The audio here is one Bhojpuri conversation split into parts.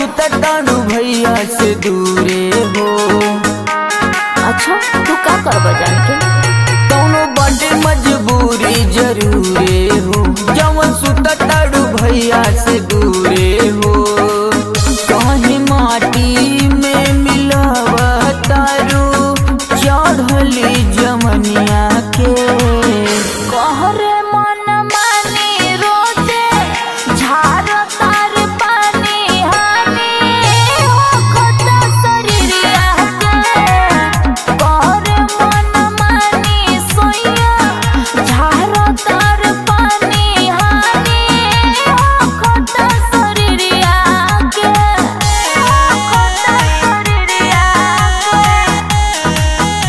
सुतताड़ू भैया से दूरे हो अच्छा तू का करबा जान के कौनो बाटे मजबूरी जरूरे हो जवन सुतताड़ू भैया से दूरे हो कहीं माटी में मिलावा तारू चढ़ली जमनिया के कहरे मन मानी रोजे झार तार पानी हानी हो खता शरीरिया के कहरे मन मानी सोइया झार तार पानी हानी हो खता शरीरिया के हो खता शरीरिया के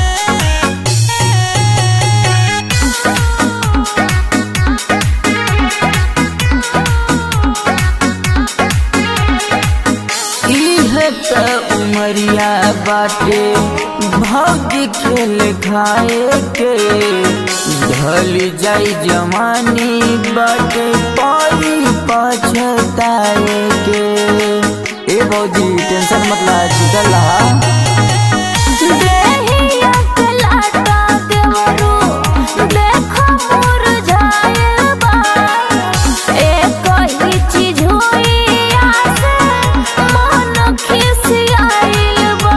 इह त उमरिया बाटे भौजी खेल खाए के ढल जाई जवानी बाटे पाई पछताए के ए भौजी टेंशन मत ला चल रहा देहिया कलाटा देवरू देखो मुरझायल बा एक ही चीज होई आसे मन खिसियाइल बा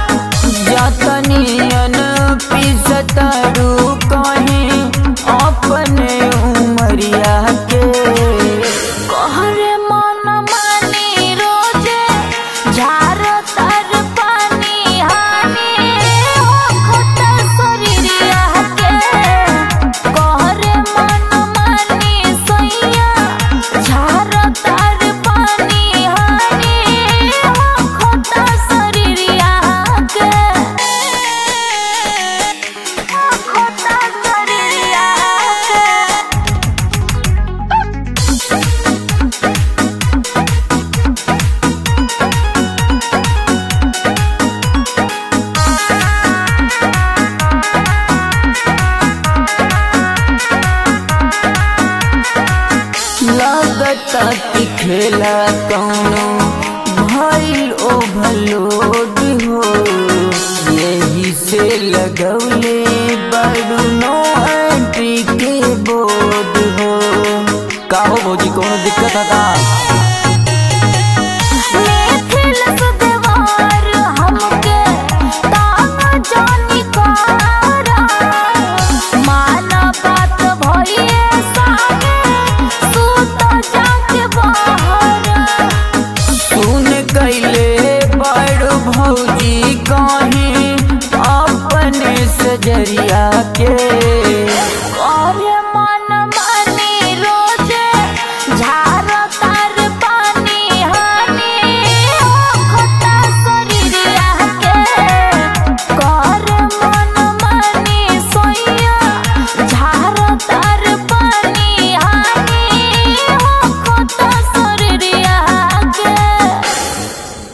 जतनियन पिसतारू कहीं अपने उमरिया के कहरे मन मानी रोजे झार तर पानी हानी हो खता शरीरिया के कहरे मन मानी सैया झार तर पानी हानी हो खता शरीरिया के हो खता शरीरिया के लगता कि खेला कौनो